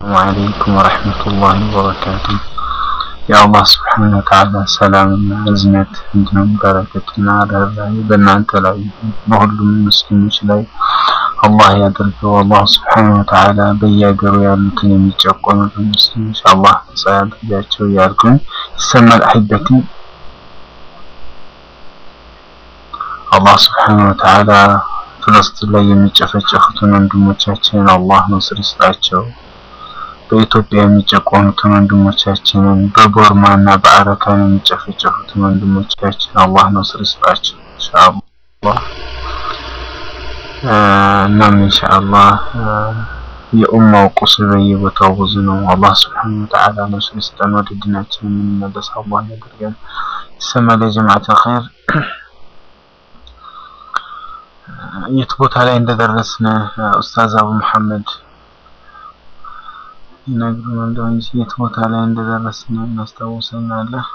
ወአለይኩም ወረሕመቱላሂ ወበረካቱ። የአላህ ስብሓነ ወተዓላ ሰላምና እዝነት እንዲሁም በረከትና ርኅራኄ በእናንተ ላይ በሁሉም ሙስሊሞች ላይ አላህ ያደርገው። አላህ ስብሓነ ወተዓላ በየሀገሩ ያሉትን የሚጨቆኑትን ሙስሊሞች አላህ ነጻ ያድርጋቸው እያልኩኝ ይሰማል አሕበቲ አላህ ስብሓነ ወተዓላ ፍልስጢን ላይ የሚጨፈጨፉትን ወንድሞቻችንን አላህ ነስር ይስጣቸው። በኢትዮጵያ የሚጨቆኑትን ወንድሞቻችንን በቦርማ እና በአረካን የሚጨፈጨፉትን ወንድሞቻችን አላህ ነስር ይስጣቸው ኢንሻአላህ። እናም ኢንሻአላህ የኡማው ቁስል በየቦታው ብዙ ነው። አላህ ስብሓነ ወተዓላ ነስር ይስጠን። ወደ ዲናችን የምንመለስ አላህ ያደርገን። ይሰማል ያ ጀማዓተ ኸይር የት ቦታ ላይ እንደደረስን ኡስታዝ አቡ መሐመድ ይነግሩን እንደው እንጂ የት ቦታ ላይ እንደደረስን እናስታውሰናለህ።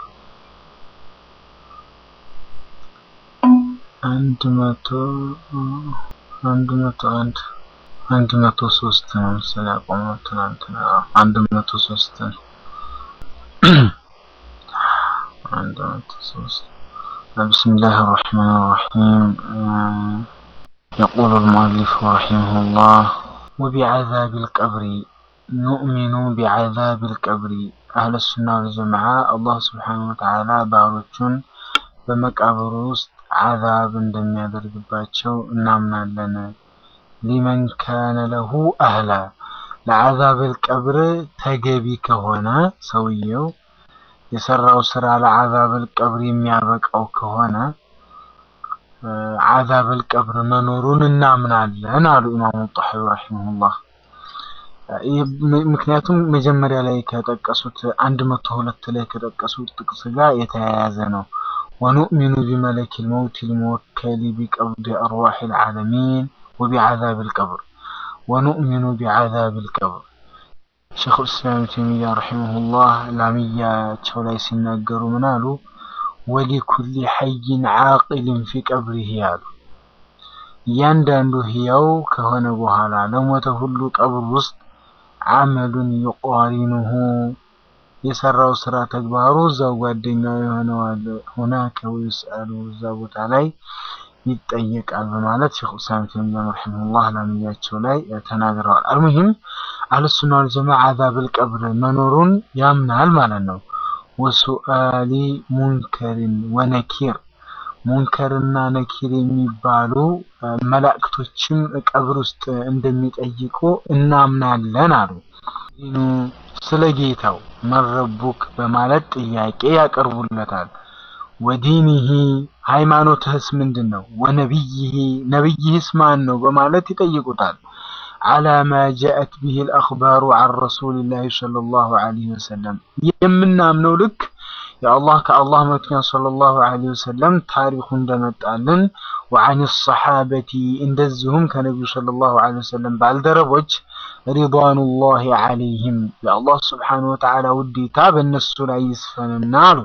አንድ መቶ አንድ መቶ አንድ አንድ መቶ ሶስት ነው መሰለኝ ያቆመው ትናንትና አንድ መቶ ሶስት ነው አንድ መቶ ሶስት بسم الله الرحمن الرحيم يقول المؤلف رحمه الله وبعذاب القبر نؤمن بعذاب القبر أهل السنة والجماعة الله سبحانه وتعالى باروቹን በመቃብሩ ውስጥ عذاب እንደሚያደርግባቸው እናምናለን ሊመን ካነ ለሁ አህላ ለዓዛብ القبر ተገቢ ከሆነ ሰውየው የሰራው ስራ ለዓዛብ القبر የሚያበቃው ከሆነ ዓዛብ القبر መኖሩን እናምናለን አሉ ኢማሙ ጣሐዊ ረሂመሁላህ። ምክንያቱም መጀመሪያ ላይ ከጠቀሱት አንድ መቶ ሁለት ላይ ከጠቀሱት ጥቅስ ጋር የተያያዘ ነው። ወኑእሚኑ ቢመለክ ልመውት ልሙወከሊ ቢቀብድ አርዋሕ ልዓለሚን ወቢዓዛብ ልቀብር ወኑእሚኑ ቢዓዛብ ልቀብር ሸይኹል ኢስላም ተይሚያ ረሂመሁላህ ላሚያቸው ላይ ሲናገሩ ምን አሉ? ወሊኩሊ ሐይን ዓቂልን ፊ ቀብሪህ አሉ። እያንዳንዱ ህያው ከሆነ በኋላ ለሞተ ሁሉ ቀብር ውስጥ አመሉን ዩቃሪኑሁ የሰራው ስራ ተግባሩ እዛው ጓደኛው የሆነዋል ሁናከ ወይስአሉ እዛ ቦታ ላይ ይጠየቃል በማለት ሼኹ ኢስላም ተይሚያ ረሂመሁላህ ላሚያቸው ላይ ተናግረዋል። አልሙሂም አህለሱና ወልጀማዓ ዓዛብል ቀብር መኖሩን ያምናል ማለት ነው። ወሱአሊ ሙንከርን ወነኪር ሙንከርና ነኪር የሚባሉ መላእክቶችም ቀብር ውስጥ እንደሚጠይቁ እናምናለን አሉ። ስለ ጌታው መረቡክ በማለት ጥያቄ ያቀርቡለታል። ወዲኒሂ ሃይማኖትህስ ምንድን ነው? ወነቢይሂ ነቢይህስ ማን ነው? በማለት ይጠይቁታል። አላ ማ ጃአት ቢሂ ልአኽባሩ ዐን ረሱሊላሂ ሰለላሁ ዐለይሂ ወሰለም የምናምነው ልክ የአላህ ከአላህ መልክተኛ ሰለላሁ ዐለይሂ ወሰለም ታሪኩ እንደመጣልን ወዐን ሰሓበቲ እንደዚሁም ከነቢዩ ሰለላሁ ዐለይሂ ወሰለም ባልደረቦች ሪድዋኑላሂ ዐለይሂም የአላህ ስብሓነሁ ወተዓላ ውዴታ በእነሱ ላይ ይስፈንና አሉ።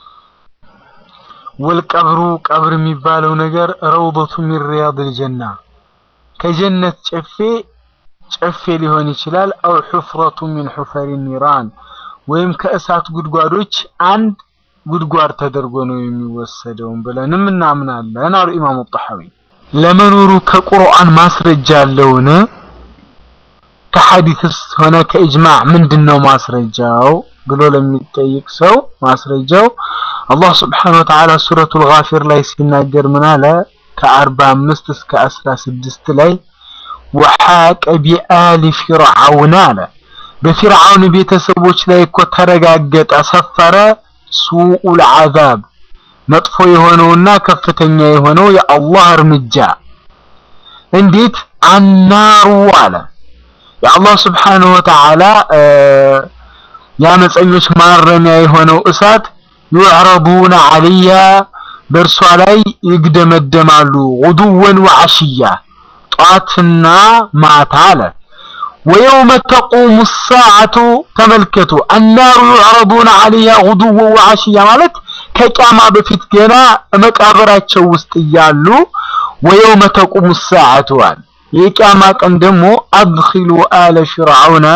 ወልቀብሩ ቀብር የሚባለው ነገር ረውደቱ ሚን ሪያድል ጀና ከጀነት ጨፌ ጨፌ ሊሆን ይችላል። አው ሑፍረቱ ሚን ሑፈሪ ኒራን ወይም ከእሳት ጉድጓዶች አንድ ጉድጓድ ተደርጎ ነው የሚወሰደውን ብለንም እናምናለን አሉ ኢማሙ ጣሐዊ። ለመኖሩ ከቁርአን ማስረጃ አለውን? ከሐዲስስ ሆነ ከኢጅማዕ ምንድን ነው ማስረጃው ብሎ ለሚጠይቅ ሰው ማስረጃው አላህ ስብሓነሁ ወተዓላ ሱረቱል ጋፊር ላይ ሲናገር ምን አለ? ከአርባ አምስት እስከ አስራ ስድስት ላይ ወሓቀ ቢአሊ ፊርዓውን አለ በፊርዓውን ቤተሰቦች ላይ እኮ ተረጋገጠ ሰፈረ ሱኡል ዓዛብ መጥፎ የሆነውና ከፍተኛ የሆነው የአላህ እርምጃ እንዴት አናሩ አለ የአላህ ስብሓነሁ ወተዓላ የአመፀኞች ማረሚያ የሆነው እሳት ዩዕረዱነ ዐለይሃ በእርሷ ላይ ይግደመደማሉ ጉዱወን ወዐሽያ ጧትና ማታ አለ ወየውመ ተቁሙ ሰዓቱ ተመልከቱ አናሩ ዩዕረዱነ ዐለይሃ ጉዱወን ወዐሽያ ማለት ከቂያማ በፊት ገና መቃብራቸው ውስጥ እያሉ ወየውመ ተቁሙ ሰዓቱ አለ የቂያማ ቀን ደግሞ አድኺሉ አለ ፊርዓውነ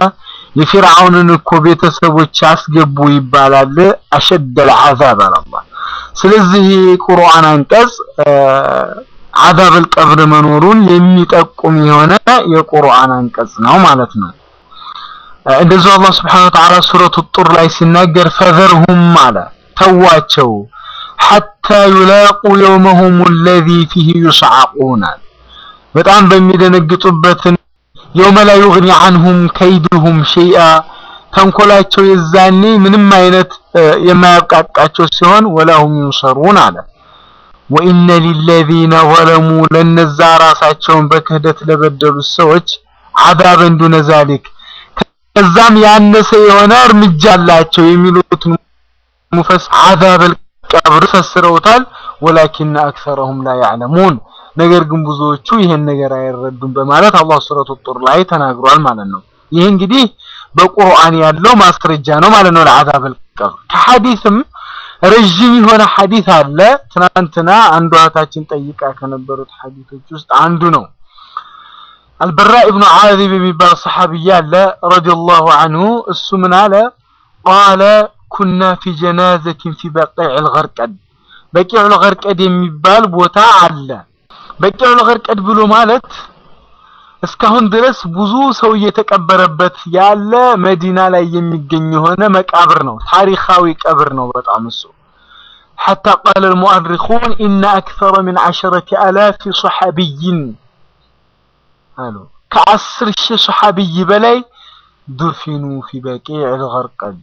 የፊርዓውንን እኮ ቤተሰቦች አስገቡ ይባላል። አሸደል ዐዛብ አላህ። ስለዚህ የቁርአን አንቀጽ ዐዛበል ቀብር መኖሩን የሚጠቁም የሆነ የቁርአን አንቀጽ ነው ማለት ነው። እንደዚሁ አላህ ስብሐነሁ ወተዓላ ሱረቱ ጡር ላይ ሲናገር ፈዘርሁም አለ ተዋቸው ሐታ ዩላቁ የውመሁም አለዚ ፊህ ዩስዓቁን በጣም በሚደነግጡበትን የውመ ላ ዩግኒ ዐንሁም ከይድሁም ሸይአ ተንኮላቸው የዛኔ ምንም አይነት የማያብቃቃቸው ሲሆን ወላሁም ዩንሰሩን አለ። ወኢነ ሊለዚነ ዘለሙ ለነዛ ራሳቸውን በክህደት ለበደሉት ሰዎች ዐዛበን ዱነ ዛሊክ ከዛም ያነሰ የሆነ እርምጃ አላቸው የሚሉትን ሙፈስ ዐዛበል ቀብር ፈስረውታል። ወላኪነ አክሰረሁም ላ ያዕለሙን ነገር ግን ብዙዎቹ ይሄን ነገር አይረዱም በማለት አላህ ሱረቱ ጡር ላይ ተናግሯል ማለት ነው። ይህ እንግዲህ በቁርአን ያለው ማስረጃ ነው ማለት ነው ለዐዛበል ቀብር። ከሐዲስም ረዥም የሆነ ሐዲስ አለ። ትናንትና አንዷ እህታችን ጠይቃ ከነበሩት ሐዲሶች ውስጥ አንዱ ነው። አልበራ ኢብኑ ዓዚብ የሚባል ሰሐቢያ አለ ረዲየላሁ ዐንሁ። እሱ ምን አለ? ቃለ ኩና ፊ ጀናዘቲን ፊ በቂዕል ገርቀድ በቂዕል ገርቀድ የሚባል ቦታ አለ። በቂዕል ገርቀድ ብሎ ማለት እስካሁን ድረስ ብዙ ሰው እየተቀበረበት ያለ መዲና ላይ የሚገኝ የሆነ መቃብር ነው። ታሪካዊ ቀብር ነው በጣም እሱ ሐታ ቃለ አልሙአሪኹን ኢነ አክሰረ ሚን ዐሸረቲ አላፊ ሶሐቢይን አሉ ከአስር ሺህ ሶሐቢይ በላይ ዱፊኑ ፊ በቂዕል ገርቀድ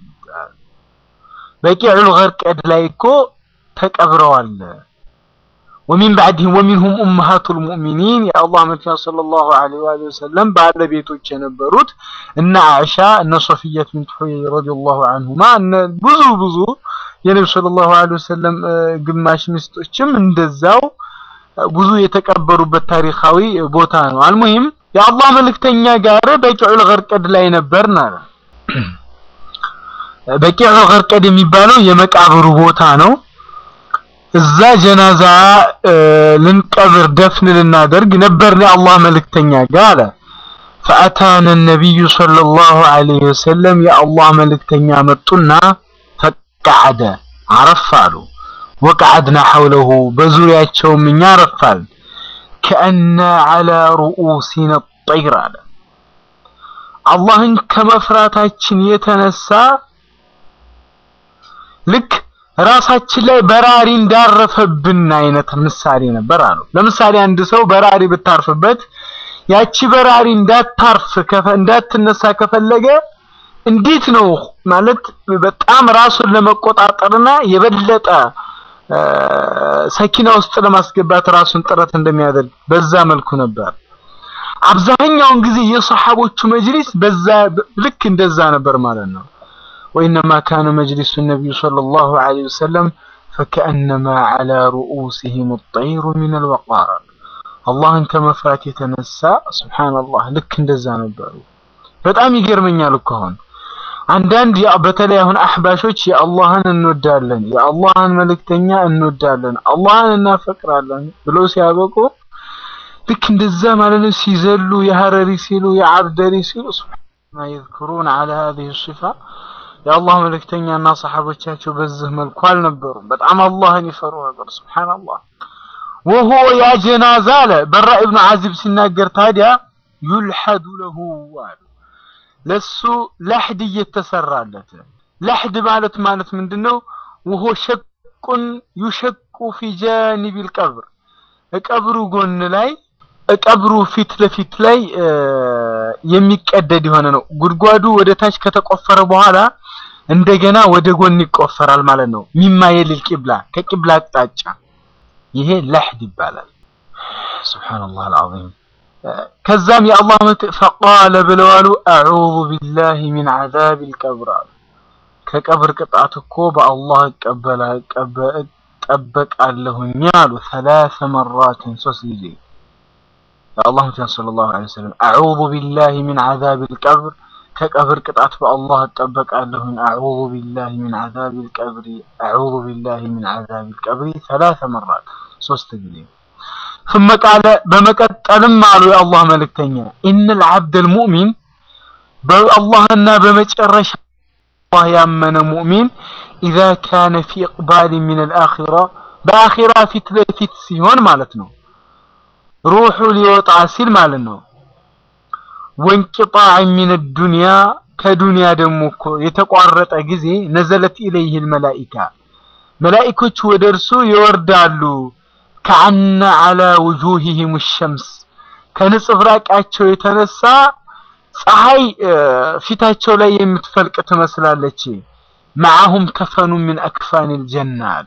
በቂዕል ገርቀድ ላይ እኮ ተቀብረዋል። ወሚን ባዕድህም ወሚንሁም ኡመሃቱል ሙእሚኒን የአላህ መልክተኛ ሰለላሁ ዐለይሂ ወሰለም ባለቤቶች የነበሩት እነ አኢሻ እነ ሶፊየት ቢንት ሑይ ረዲየላሁ ዐንሁማ እነ ብዙ ብዙ የነቢ ሰለላሁ ዐለይሂ ወሰለም ግማሽ ሚስቶችም እንደዛው ብዙ የተቀበሩበት ታሪካዊ ቦታ ነው። አልሙሂም የአላህ መልክተኛ ጋር በቂዑል ገርቀድ ላይ ነበርን አለ። በቂዑል ገርቀድ የሚባለው የመቃብሩ ቦታ ነው። እዛ ጀናዛ ልንቀብር ደፍን ልናደርግ ነበርን የአላህ መልእክተኛ ጋር አለ። ፈአታነ ነቢዩ ሰለላሁ ዐለይሂ ወሰለም የአላህ መልእክተኛ መጡና ፈቀዐደ አረፍ አሉ። ወቀዐድና ሐውለሁ በዙሪያቸውም እኛ አረፋል። ከአነ ዐላ ሩኡሲነ ጠይር አለ። አላህን ከመፍራታችን የተነሳ ልክ ራሳችን ላይ በራሪ እንዳረፈብን አይነት ምሳሌ ነበር አሉ። ለምሳሌ አንድ ሰው በራሪ ብታርፍበት ያቺ በራሪ እንዳታርፍ እንዳትነሳ ከፈለገ እንዴት ነው ማለት በጣም ራሱን ለመቆጣጠርና የበለጠ ሰኪና ውስጥ ለማስገባት ራሱን ጥረት እንደሚያደርግ በዛ መልኩ ነበር። አብዛኛውን ጊዜ የሰሐቦቹ መጅሊስ በዛ ልክ እንደዛ ነበር ማለት ነው። ወኢነማ ካነ መጅሊሱ ነቢዩ ሰለላሁ ዐለይሂ ወሰለም ፈከአነማ ዐላ ሩኡሲሂም ጠይሩ ሚነል ወቃር አላህን ከመፍራት የተነሳ ሱብሓነላህ ልክ እንደዛ ነበሩ። በጣም ይገርመኛል እኮ አሁን አንዳንድ በተለይ አሁን አህባሾች የአላህን እንወዳለን፣ የአላህን መልእክተኛ እንወዳለን፣ አላህን እናፈቅራለን ብለው ሲያበቁ ልክ እንደዛ ማለት ነው ሲዘሉ የሀረሪ ሲሉ የአብደሪ ሲሉ ሱብሓነላህ የዝኩሩን ዐላ ሀዚሂ ሲፋ የአላህ መልእክተኛና ሰሐቦቻቸው በዚህ መልኩ አልነበሩም። በጣም አላህን ይፈሩ ነበር። ሱብሓነላህ ወሆ ያ ጀናዛ አለ በራ ኢብኑ ዓዚብ ሲናገር ታዲያ ዩልሐዱ ለሁ አሉ ለሱ ለሕድ እየተሰራለት ለሕድ ማለት ማለት ምንድነው? ወሆ ሸቁን ዩሸቁ ፊ ጃኒቢል ቀብር ቀብሩ ጎን ላይ ቀብሩ ፊት ለፊት ላይ የሚቀደድ የሆነ ነው። ጉድጓዱ ወደ ታች ከተቆፈረ በኋላ እንደገና ወደ ጎን ይቆፈራል ማለት ነው። ሚማየልል ቂብላ ከቂብላ አቅጣጫ ይሄ ለሕድ ይባላል። ሱብሃነላህ አልዓዚም። ከዛም የአላህ ፈቃለ ብለዋሉ አዑዙ ቢላሂ ሚን ዐዛቢል ቀብር አሉ። ከቀብር ቅጣት እኮ በአላህ እጠበቃለሁኝ አሉ። ሰላሰ መራትን ሶስት ጊዜ የአላህ መልእክተኛ ሰለላሁ ዐለይሂ ወሰለም አዑዙ ቢላሂ ሚን ዐዛቢል ቀብር ከቀብር ቅጣት በአላህ እጠበቃለሁኝ። አዑዙ ቢላሂ ሚን ዐዛቢል ቀብሪ አዑዙ ቢላሂ ሚን ዐዛቢል ቀብሪ ሰላሰ መራት ሶስት ጊዜ ثم ቃለ በመቀጠልም አሉ የአላህ መልእክተኛ ኢነል ዐብደል ሙእሚን በአላህና በመጨረሻ አላህ ያመነ ሙእሚን ኢዛ ካነ ፊ ኢቅባል ሚን አልአኺራ በአኺራ ፊት ለፊት ሲሆን ማለት ነው። ሩሑ ሊወጣ ሲል ማለት ነው። ወንቅጣዕ ሚን ዱንያ ከዱንያ ደግሞ እኮ የተቋረጠ ጊዜ ነዘለት ኢለይህ መላኢካ መላኢኮች ወደ እርሱ ይወርዳሉ። ከአነ ዐላ ውጁሂሂም ሸምስ ከንጽብራቃቸው የተነሳ ፀሐይ ፊታቸው ላይ የምትፈልቅ ትመስላለች። መዓሁም ከፈኑ ሚን አክፋኒል ጀና አሉ።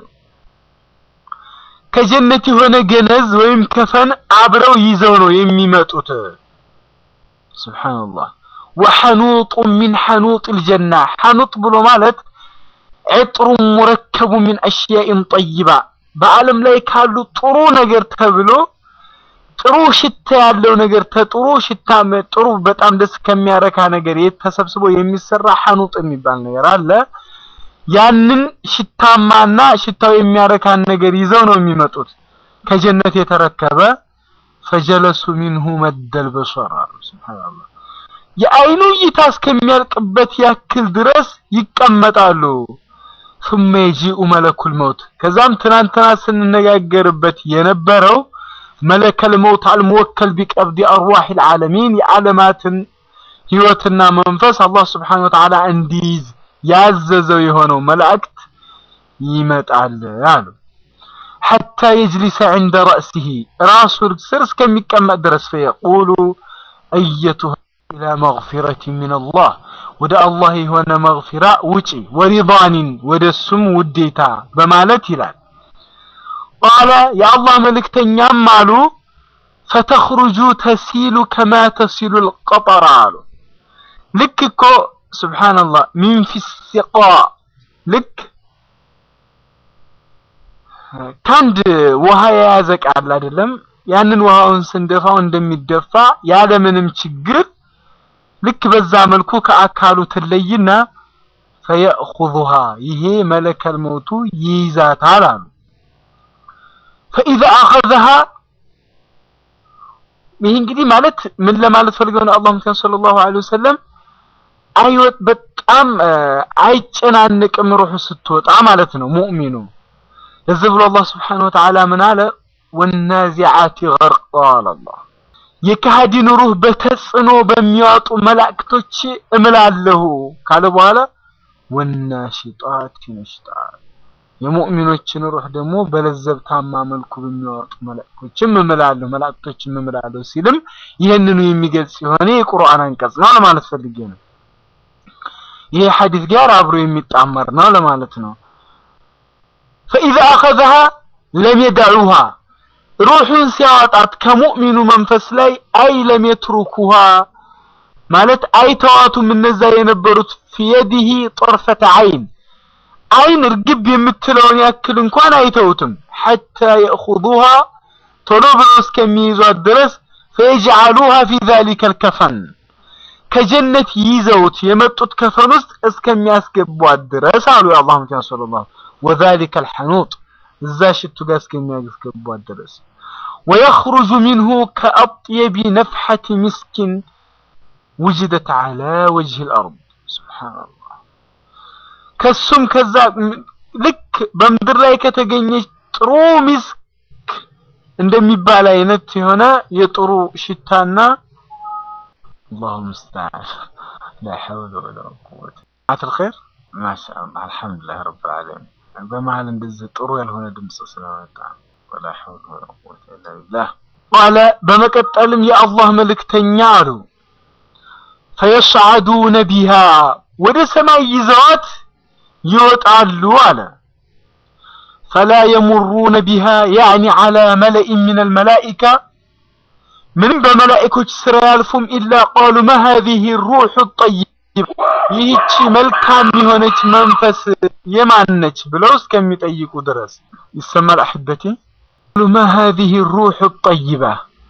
ከጀነት የሆነ ገነዝ ወይም ከፈን አብረው ይዘው ነው የሚመጡት። ሱብሓነላህ ወሐኑጡ ሚን ሐኑጢል ጀና ሐኑጥ ብሎ ማለት ዕጥሩ ሙረከቡ ሚን አሽያኢን ጠይባ በዓለም ላይ ካሉ ጥሩ ነገር ተብሎ ጥሩ ሽታ ያለው ነገር ተጥሩ ሽታ ጥሩ በጣም ደስ ከሚያረካ ነገር ተሰብስቦ የሚሰራ ሐኑጥ የሚባል ነገር አለ። ያንን ሽታማና ሽታው የሚያረካን ነገር ይዘው ነው የሚመጡት ከጀነት የተረከበ ፈጀለሱ ሚንሁ መደል በሶር አሉ። ሱብሃንአላህ የአይኑ እይታ እስከሚያልቅበት ያክል ድረስ ይቀመጣሉ። ثم يجيء ملك الموت ከዛም ትናንትና ስንነጋገርበት የነበረው መለከል መውት አልሙወከል ቢቀብዲ አርዋህ العالمين የዓለማትን ህይወትና መንፈስ አላህ Subhanahu Wa Ta'ala እንዲይዝ ያዘዘው የሆነው መላእክት ይመጣል አሉ። حتى يجلس عند رأسه ራሱ ስር እስከሚቀመጥ ድረስ فيقول أيتها إلى مغفرة من الله ወደ አላህ የሆነ መግፊራ ውጪ ወሪዳኒን ወደ እሱም ውዴታ በማለት ይላል። ቃለ የአላህ መልእክተኛም አሉ ፈተኽሩጁ ተሲሉ ከማ ተሲሉ ልቀጠራ አሉ። ልክ እኮ ስብሓንላህ ሚን ፊሲቃ ልክ ከአንድ ውሃ የያዘ ቃል አይደለም። ያንን ውሃውን ስንደፋው እንደሚደፋ ያለምንም ችግር ልክ በዛ መልኩ ከአካሉ ትለይና ፈየእኹዙሃ ይሄ መለከል መውቱ ይይዛታል አሉ። ፈኢዛ አኸዘሃ ይህ እንግዲህ ማለት ምን ለማለት ፈልገው ነው? አላህ ሙተን ሰለላሁ ዐለይሂ ወሰለም አይወጥ በጣም አይጨናንቅም ሩሑ ስትወጣ ማለት ነው ሙእሚኑ። ለዚህ ብሎ አላህ ስብሓነሁ ወተዓላ ምን አለ? ወናዚዓቲ ገርቃ አለ አላህ የካሃዲን ሩህ በተጽዕኖ በሚያወጡ መላእክቶች እምላለሁ ካለ በኋላ ወናሽጣት ነሽጣ የሙእሚኖችን ሩህ ደግሞ በለዘብታማ መልኩ በሚያወጡ መላእክቶችም እምላለሁ መላእክቶችም እምላለሁ ሲልም ይህንኑ የሚገልጽ የሆነ የቁርአን አንቀጽ ነው ለማለት ፈልጌ ነው። ይሄ ሐዲስ ጋር አብሮ የሚጣመር ነው ለማለት ነው። ፈኢዛ አኸዘሃ ለም የደዑሃ ሩሑን ሲያወጣት ከሙእሚኑ መንፈስ ላይ አይ ለም የትሩኩሃ ማለት አይተዋቱም እነዛ የነበሩት ፊየዲሂ ጠርፈተ አይን አይን እርግብ የምትለውን ያክል እንኳን አይተውትም። ሐታ የእኹዙሃ ቶሎ ብለው እስከሚይዟት ድረስ ፈየጅዓሉሃ ፊ ዛሊከ ልከፈን ከጀነት ይዘውት የመጡት ከፈን ውስጥ እስከሚያስገቧት ድረስ አሉ የአላህ መልእክተኛ ሰለላሁ ወዛሊከ ልሐኑጥ እዛ ሽቱ ጋር እስከሚያስገቧት ድረስ ወየኽሩጁ ሚንሁ ከአጥየቢ ነፍሐቲ ምስኪን ውጅደት ዐላ ወጅህ ልአርድ ሱብሓነላህ ከሱም ከዛ ልክ በምድር ላይ ከተገኘች ጥሩ ሚስክ እንደሚባል አይነት የሆነ የጥሩ ሽታና አላሁ ሙስተዓን ላ ሐውለ ወላ ቁወተ አትል ኸይር ማሻአላህ አልሐምዱሊላህ ረብል ዓለሚን በመሀል እንደዚህ ጥሩ ያልሆነ ድምፅ ስለመጣ ወላ ሐውለ ወላ ቁወተ ኢላ ቢላህ ቃለ በመቀጠልም የአላህ መልእክተኛ አሉ ፈየስዓዱነ ቢሃ ወደ ሰማይ ይዘዋት ይወጣሉ አለ ፈላ የሙሩነ ቢሃ ያዕኒ ዐላ መለኢን ሚነል መላኢካ ምንም በመላኢኮች ስራ ያልፉም ኢላ ቃሉ ማ ሃዚሂ ሩሑ ጠይብ ይህቺ መልካም የሆነች መንፈስ የማን ነች ብለው እስከሚጠይቁ ድረስ ይሰማል። አሕበቲ ማ ሃዚሂ ሩሑ ጠይባ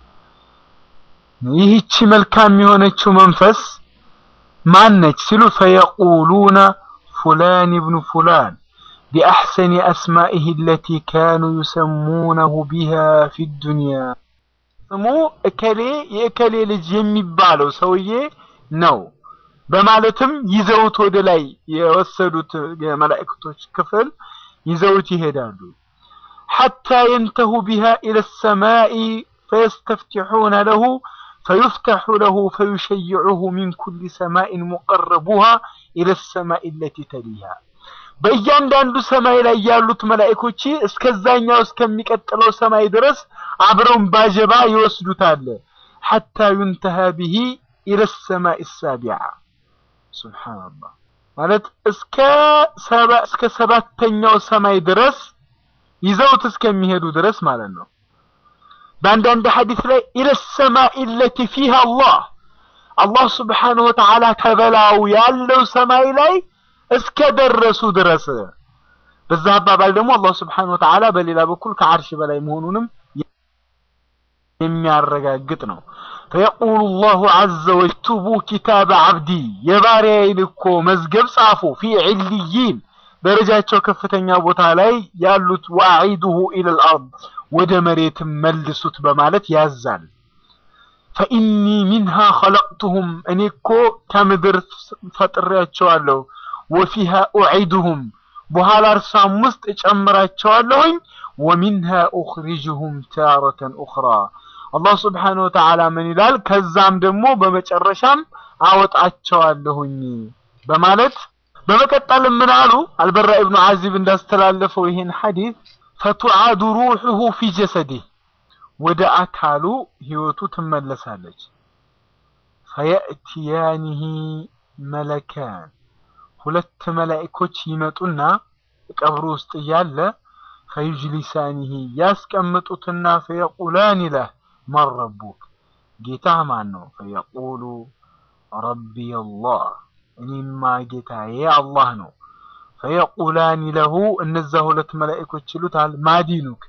ይህቺ መልካም የሆነችው መንፈስ ማን ነች ሲሉ ፈየቁሉነ ፉላን ብኑ ፉላን ቢአሕሰኒ አስማኢህ አለቲ ካኑ ዩሰሙነሁ ቢሃ ፊ ዱንያ ስሙ እከሌ የእከሌ ልጅ የሚባለው ሰውዬ ነው። በማለትም ይዘውት ወደ ላይ የወሰዱት የመላእክቶች ክፍል ይዘውት ይሄዳሉ። ሐታ የንተሁ ቢሃ ኢለ ሰማኢ ፈየስተፍቲሑነ ለሁ ፈዩፍተሑ ለሁ ፈዩሸይዑሁ ሚን ኩሊ ሰማኢን ሙቀረቡሃ ኢለ ሰማኢ ለቲ ተሊሃ በእያንዳንዱ ሰማይ ላይ ያሉት መላእኮች እስከዛኛው እስከሚቀጥለው ሰማይ ድረስ አብረውን ባጀባ ይወስዱታል። ሐታ ዩንተሃ ቢሂ ኢለ ሰማይ ሳቢዓ ሱብሓነላህ ማለት እስከ ሰባ እስከ ሰባተኛው ሰማይ ድረስ ይዘውት እስከሚሄዱ ድረስ ማለት ነው። በአንዳንድ ሐዲስ ላይ ኢለ ሰማኢ ለቲ ፊሃ አላህ አላህ ስብሓነሁ ወተዓላ ከበላው ያለው ሰማይ ላይ እስከ ደረሱ ድረስ። በዛ አባባል ደግሞ አላህ ስብሓነሁ ወተዓላ በሌላ በኩል ከዓርሽ በላይ መሆኑንም የሚያረጋግጥ ነው። ፈየቁሉ ላሁ ዐዘ ወጅቱቡ ኪታበ ዐብዲ የባሪያዬን እኮ መዝገብ ጻፉ ፊ ዒልይን ደረጃቸው ከፍተኛ ቦታ ላይ ያሉት ወአዒዱሁ ኢለል አርድ ወደ መሬትም መልሱት በማለት ያዛል። ፈኢኒ ሚንሃ ኸለቅቱሁም እኔ እኮ ከምድር ፈጥሬያቸዋለሁ። ወፊሃ ኡዒዱሁም በኋላ እርሷም ውስጥ እጨምራቸዋለሁኝ። ወሚንሃ ኡኽሪጅሁም ታረተን ኡኽራ አላህ ስብሓነሁ ወተዓላ ምን ይላል? ከዛም ደግሞ በመጨረሻም አወጣቸዋለሁኝ በማለት በመቀጠልም ምን አሉ? አልበራ ኢብኑ ዓዚብ እንዳስተላለፈው ይህን ሐዲስ ፈቱዓዱ ሩሑሁ ፊ ጀሰዲህ ወደ አካሉ ህይወቱ ትመለሳለች። ፈየእትያኒሂ መለካን ሁለት መላእኮች ይመጡና ቀብሩ ውስጥ እያለ ፈዩጅሊሳኒሂ ያስቀምጡትና ፈየቁላን ለህ መን ረቡክ ጌታህ ማን ነው? ፈየቁሉ ረቢ አላህ እኔማ ጌታዬ አላህ ነው። ፈየቁላኒ ለሁ እነዛ ሁለት መላእኮች ይሉታል ማዲኑክ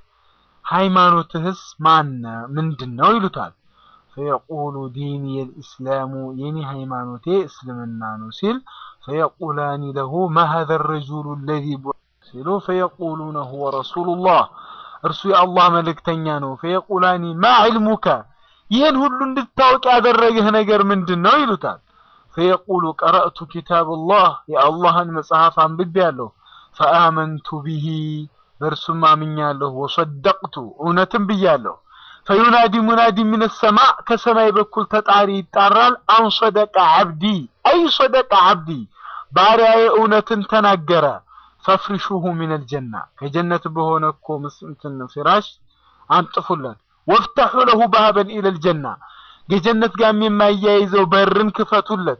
ሃይማኖትህስ ማነ ምንድን ነው ይሉታል። ፈየቁሉ ዲኒ የልእስላሙ የኔ ሃይማኖቴ እስልምና ነው ሲል ፈየቁላኒ ለሁ ማ ሀዘ ረጁሉ ለዚ ሲሉ ፈየቁሉነ ሁወ ረሱሉላህ እርሱ የአላህ መልእክተኛ ነው። ፈየቁላኒ ማ ዕልሙከ ይህን ሁሉ እንድታወቅ ያደረገህ ነገር ምንድን ነው ይሉታል። ፈየቁሉ ቀረእቱ ኪታብላህ የአላህን መጽሐፍ አንብቤያለሁ። ፈአመንቱ ቢሂ በእርሱም አምኛለሁ። ወሰደቅቱ እውነትም ብያለሁ። ፈዩናዲ ሙናዲ ምን ሰማዕ ከሰማይ በኩል ተጣሪ ይጣራል። አን ሰደቀ ዓብዲ አይ ሰደቀ ዓብዲ ባሪያዬ እውነትን ተናገረ። ፈፍሪሹሁ ሚነል ጀና ከጀነት በሆነ እኮ እንትን ፍራሽ አንጥፉለት። ወፍተሑ ለሁ ባበን ኢለል ጀና ከጀነት ጋር የማያይዘው በርን ክፈቱለት።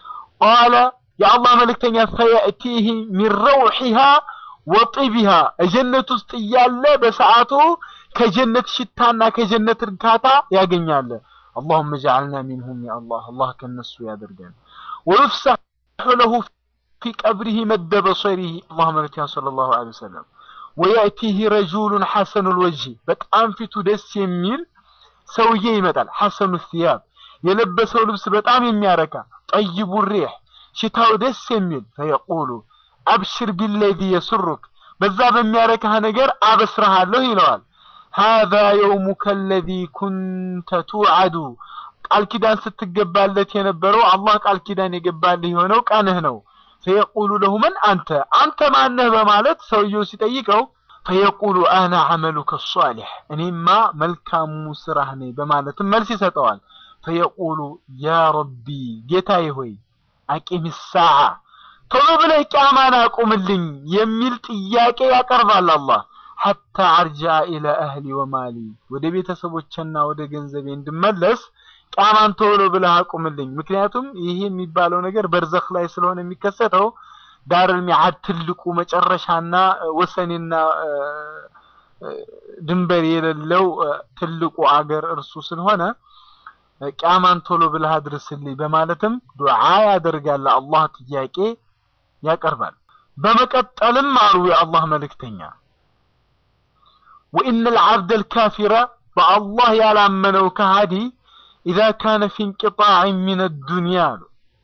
ቃለ የአላህ መልእክተኛ ፈየእቲህ ሚን ረውሒሃ ወጢቢሃ ጀነት ውስጥ እያለ በሰዓቱ ከጀነት ሽታና ከጀነት እርካታ ያገኛል። አላሁመ ጀዐልና ሚንሁም ያ አላህ አላህ ከነሱ ያደርገን። ወዩፍሰሑ ለሁ ፊ ቀብሪሂ መደ በሰሪሂ አላህ መልእክተኛ ሰለላሁ ዐለይሂ ወሰለም ወየእቲህ ረጁሉን ሐሰኑል ወጅህ በጣም ፊቱ ደስ የሚል ሰውዬ ይመጣል። ሐሰኑ ሲያብ የለበሰው ልብስ በጣም የሚያረካ ጠይቡ ሪሕ ሽታው ደስ የሚል ፈየቁሉ አብሽር ቢለዚ የስሩክ በዛ በሚያረካህ ነገር አበስረሃለሁ ይለዋል። ሃዛ የውሙከ አለዚ ኩንተ ቱዓዱ ቃል ኪዳን ስትገባለት የነበረው አላህ ቃል ኪዳን የገባልህ የሆነው ቀንህ ነው። ፈየቁሉ ለሁ መን አንተ አንተ ማነህ በማለት ሰውየው ሲጠይቀው ፈየቁሉ አና ዐመሉከ ሷሊሕ እኔማ መልካሙ ስራህ ነኝ በማለትም መልስ ይሰጠዋል። ፈየቁሉ ያ ረቢ ጌታዬ ሆይ አቂም ሳዓ ቶሎ ብለህ ቂያማን አቁምልኝ የሚል ጥያቄ ያቀርባል አላህ ሐታ አርጃ ኢለ አህሊ ወማሊ ወደ ቤተሰቦችና ወደ ገንዘቤ እንድመለስ ቂያማን ቶሎ ብለህ አቁምልኝ። ምክንያቱም ይሄ የሚባለው ነገር በርዘኽ ላይ ስለሆነ የሚከሰተው ዳረል ሚዓድ ትልቁ መጨረሻና ወሰኔና ድንበር የሌለው ትልቁ አገር እርሱ ስለሆነ ቂያማን ቶሎ ብለህ አድርስልኝ በማለትም ዱዓ ያደርጋል። አላህ ጥያቄ ያቀርባል። በመቀጠልም አሉ የአላህ መልእክተኛ ወኢነ ልዓብደ ልካፊረ በአላህ ያላመነው ከሃዲ ኢዛ ካነ ፊ እንቅጣዕ ሚን ዱንያ አሉ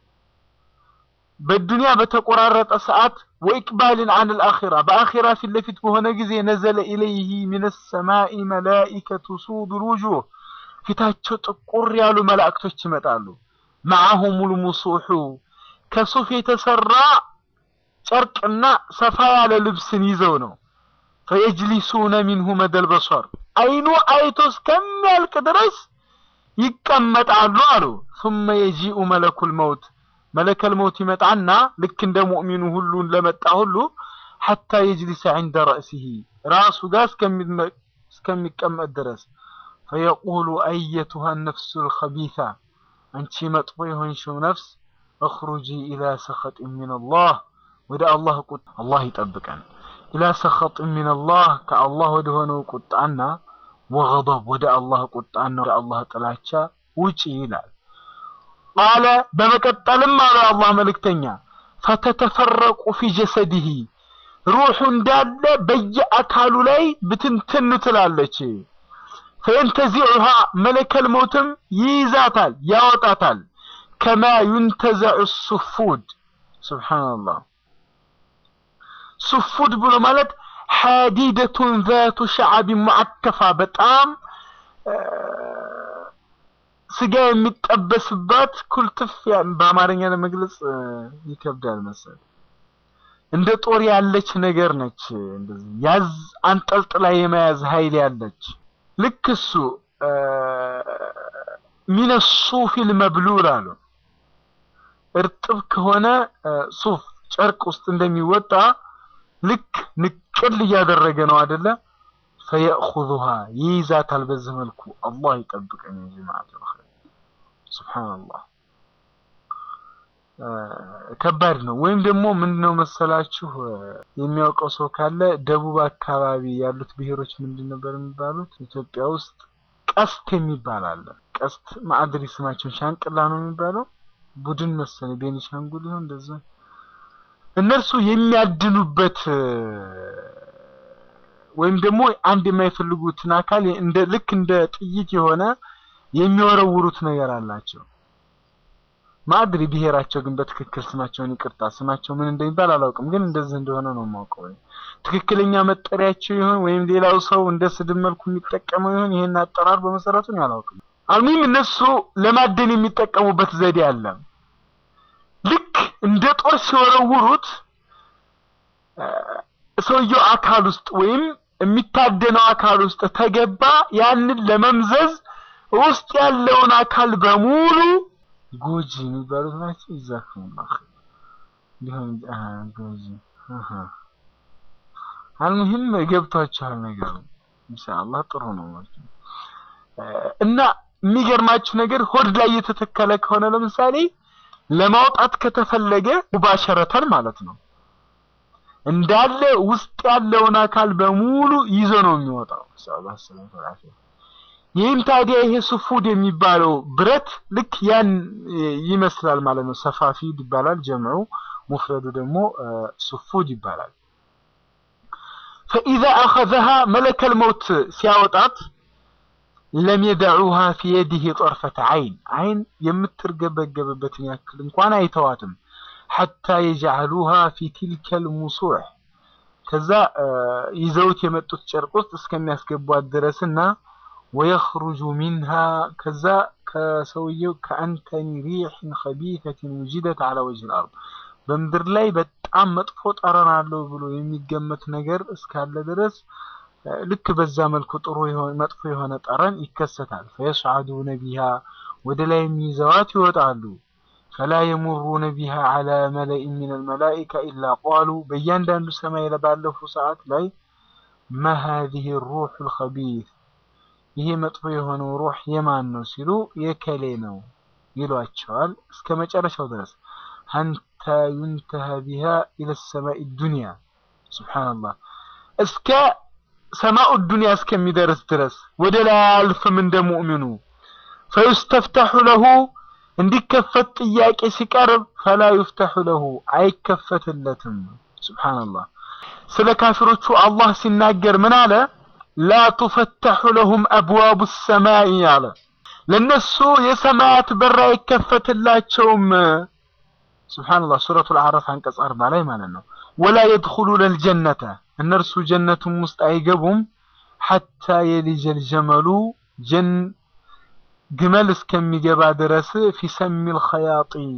በዱንያ በተቆራረጠ ሰዓት ወኢቅባልን አን ልአኺራ በአኺራ ፊት ለፊት በሆነ ጊዜ ነዘለ ኢለይህ ሚን ሰማኢ መላኢከቱ ሱዱ ልውጁህ ፊታቸው ጥቁር ያሉ መላእክቶች ይመጣሉ። መዓሁም ልሙሱሑ ከሱፍ የተሰራ ጨርቅና ሰፋ ያለ ልብስን ይዘው ነው። ፈየጅሊሱነ ሚንሁ መደል በሷር አይኑ አይቶ እስከሚያልቅ ድረስ ይቀመጣሉ አሉ። ثم يجيء ملك الموت መለከል መውት ይመጣና ልክ እንደ ሙእሚኑ ሁሉ ለመጣ ሁሉ ሐታ የጅሊሰ ዐንደ ረእሲሂ ራሱ ጋር እስከሚቀመጥ ድረስ ፈየቁሉ አየቱሃ ነፍሱ ልኸቢታ አንቺ መጥፎ የሆንሽው ነፍስ እኽሩጂ ኢላ ሰኸጥ ሚንላህ ወደ አላህ ቁጣ አላህ ይጠብቀን። ኢላ ሰኸጥ ሚንላህ ከአላህ ወደ ሆነው ቁጣና ወገضብ ወደ አላህ ቁጣና ወደ አላህ ጥላቻ ውጪ ይላል። ቃለ በመቀጠልም አለ አላህ መልእክተኛ ፈተተፈረቁ ፊ ጀሰዲሂ ሩሑ እንዳለ በየአካሉ ላይ ብትንትን ትላለች። ፈየንተዚዑሃ መለከል ሞትም ይይዛታል፣ ያወጣታል። ከማ ዩንተዘዑ ሱፉድ ሱብሓነላህ። ሱፉድ ብሎ ማለት ሐዲደቱን ዛቱ ሸዓቢ ሙዓከፋ በጣም ስጋ የሚጠበስባት ኩልትፍ በአማርኛ ለመግለጽ ይከብዳል መሰል እንደ ጦር ያለች ነገር ነች። እንደዚህ ያዝ አንጠልጥላ የመያዝ ኃይል ያለች ልክ እሱ ሚነ ሱፊል መብሉል አሉ እርጥብ ከሆነ ሱፍ ጨርቅ ውስጥ እንደሚወጣ ልክ ንቅል እያደረገ ነው አይደለ? ፈየእኹዙሃ ይይዛታል። በዚህ መልኩ አላህ ይጠብቀን እንጂ ማለት ነው። ሱብሃንአላህ ከባድ ነው። ወይም ደግሞ ምንድነው መሰላችሁ የሚያውቀው ሰው ካለ ደቡብ አካባቢ ያሉት ብሔሮች ምንድን ነበር የሚባሉት? ኢትዮጵያ ውስጥ ቀስት የሚባል አለ። ቀስት ማዕድሪ ስማቸውን ሻንቅላ ነው የሚባለው ቡድን መሰለኝ ቤኒሻንጉል ይሆን እንደዛ። እነርሱ የሚያድኑበት ወይም ደግሞ አንድ የማይፈልጉትን አካል እንደ ልክ እንደ ጥይት የሆነ የሚወረውሩት ነገር አላቸው። ማድሪ ብሔራቸው ግን በትክክል ስማቸውን ይቅርታ ስማቸው ምን እንደሚባል አላውቅም፣ ግን እንደዚህ እንደሆነ ነው የማውቀው። ትክክለኛ መጠሪያቸው ይሆን ወይም ሌላው ሰው እንደ ስድብ መልኩ የሚጠቀመው ይሆን ይሄን አጠራር በመሰረቱ ነው አላውቅም። አልሙሂም እነሱ ለማደን የሚጠቀሙበት ዘዴ አለ። ልክ እንደ ጦር ሲወረውሩት ሰውየው አካል ውስጥ ወይም የሚታደነው አካል ውስጥ ተገባ፣ ያንን ለመምዘዝ ውስጥ ያለውን አካል በሙሉ ጎጂ የሚባሉት ናቸው። ይዛክሙላህ ሊሆን ጎጂ አልሙሂም ገብቷችኋል ነገሩ። ኢንሻአላህ ጥሩ ነው ማለት ነው። እና የሚገርማችሁ ነገር ሆድ ላይ የተተከለ ከሆነ ለምሳሌ ለማውጣት ከተፈለገ ሙባሸረተን ማለት ነው እንዳለ ውስጥ ያለውን አካል በሙሉ ይዞ ነው የሚወጣው። ኢንሻአላህ ሰላም ይህም ታዲያ ይሄ ሱፉድ የሚባለው ብረት ልክ ያን ይመስላል ማለት ነው። ሰፋፊድ ይባላል ጀምዑ፣ ሙፍረዱ ደግሞ ሱፉድ ይባላል። ፈኢዛ አኸዘሃ መለከል መውት ሲያወጣት ለም የደዑሃ ፊ የዲህ ጠርፈተ አይን አይን የምትርገበገብበትን ያክል እንኳን አይተዋትም። ሐታ የጀዓሉሃ ፊ ቲልከል ሙሱዕ ከዛ ይዘውት የመጡት ጨርቅ ውስጥ እስከሚያስገቧት ድረስና ወየኽሩጁ ሚንሃ ከዛ ከሰውየው ከአንተኒ ሪሕን ኸቢተትን ውጅደት አላ ወጅህ ልአርድ በምድር ላይ በጣም መጥፎ ጠረን አለው ብሎ የሚገመት ነገር እስካለ ድረስ ልክ በዛ መልኩ ጥሩ መጥፎ የሆነ ጠረን ይከሰታል። ፈየስዓዱነ ቢሃ ወደ ላይ የሚይዘዋት ይወጣሉ። ፈላ የሙሩነ ቢሃ አላ መለኢን ሚን አልመላኢካ ኢላ ቃሉ በእያንዳንዱ ሰማይ ባለፉ ሰዓት ላይ ማ ሃዚህ ሩሑ ልኸቢት ይሄ መጥፎ የሆነው ሩህ የማን ነው ሲሉ የከሌ ነው ይሏቸዋል እስከ መጨረሻው ድረስ ሀንታ ዩንተሃ ቢሃ ኢለ ሰማኢ ዱንያ ሱብሓነላህ እስከ ሰማኡ ዱንያ እስከሚደርስ ድረስ ወደ ላይ አያልፍም እንደ ሙእሚኑ ፈዩስተፍተሑ ለሁ እንዲከፈት ጥያቄ ሲቀርብ ፈላ ዩፍተሑ ለሁ አይከፈትለትም ሱብሓነላህ ስለ ካፊሮቹ አላህ ሲናገር ምን አለ ላ ቱፈተሑ ለሁም አብዋቡ ሰማይ አለ ለነሱ የሰማያት በር አይከፈትላቸውም ሱብሓነላህ ሱረቱል አዕራፍ አንቀጽ አርባ ላይ ማለት ነው ወላ የድኹሉነ አልጀነተ እነርሱ ጀነቱም ውስጥ አይገቡም ሐታ የሊጀል ጀመሉ ጀን ግመል እስከሚገባ ድረስ ፊሰሚል ኸያጢ